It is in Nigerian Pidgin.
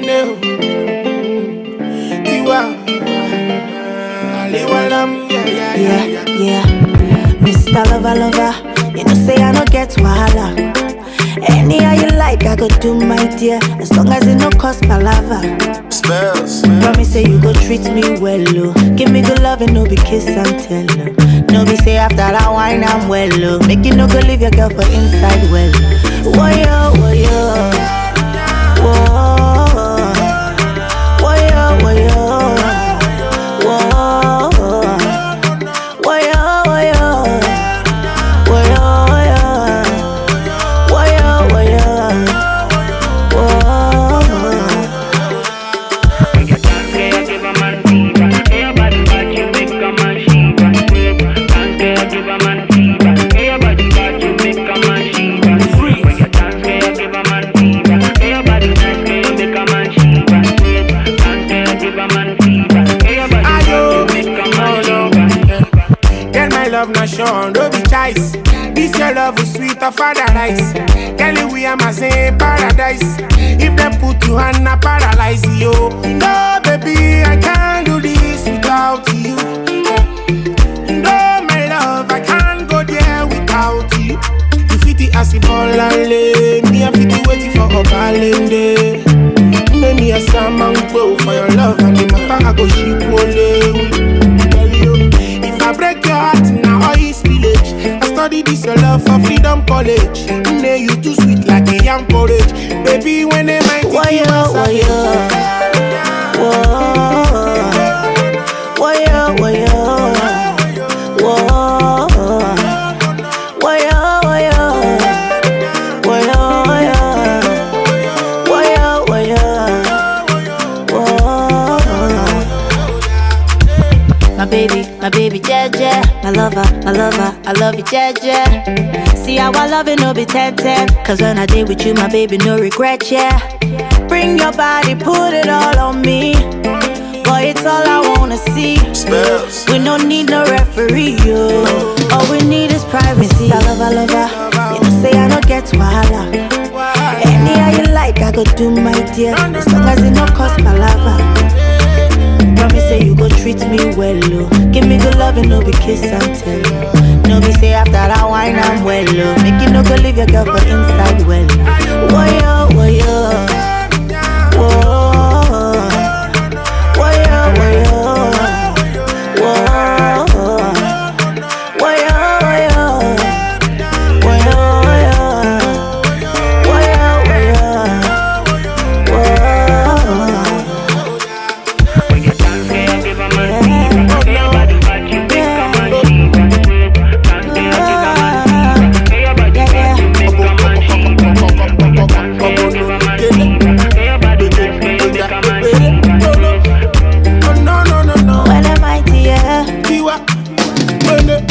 Daniel. Tiwa. Aliwalam, yeah, yeah, yeah, Yeah, yeah. yeah. Mr. Lover, lover, you know say I no get wahala. Anyhow you like, I go do my dear, as long as it no cost palava. Spells. Promise say you go treat me well, oh. Give me good love and no be kiss and tell, oh. No be say after that wine I'm well, oh. Make you no go leave your girl for inside well. Woyo, woyo. Whoa. Woyo, woyo. Whoa. Woyo, woyo. Woyo, woyo. Woyo, woyo. Whoa. Ayo, oh no. Girl, my love not sure, no be choice. This your love is sweet of paradise. Girl, we are my same paradise. If they put you on a paralyze you. No, baby, I can't do this without you. No, my love, I can't go there without you. You fit the acid ball and lay. Me, I fit the waiting for a balende. Make me a salmon bow for your love and the matter I go ship only. Tell you, if I break your heart now all is village. I study this your love for freedom college. Nay, you too sweet like a young porridge. Baby, when they might Woyo, woyo. Whoa. Woyo, woyo. Whoa. Woyo, woyo. Woyo, woyo. Woyo, woyo. Whoa. My baby, my baby, Jeje. My lover, my lover, I love you, Jeje. See how I love it, no be 10 10. Cause when I did with you, my baby, no regret, yeah. Bring your body, put it all on me. Boy, it's all I wanna see. Spells. We don't need no referee, yo. All we need is privacy. I love, I love, her. You know, say I don't get wahala. Anyhow you like, I go do my dear. As long as it no cost palava. Promise say you go treat me well, oh. Give me good love and no be kiss and tell. No be say after that wine I'm well, oh. Make you no go leave your girl for inside well. Woyo, woyo. Whoa. Woyo, woyo. Whoa. Woyo, woyo. Woyo, woyo. Woyo, woyo. Whoa. No, no, no, no. When am I here? Tiwa. Bene.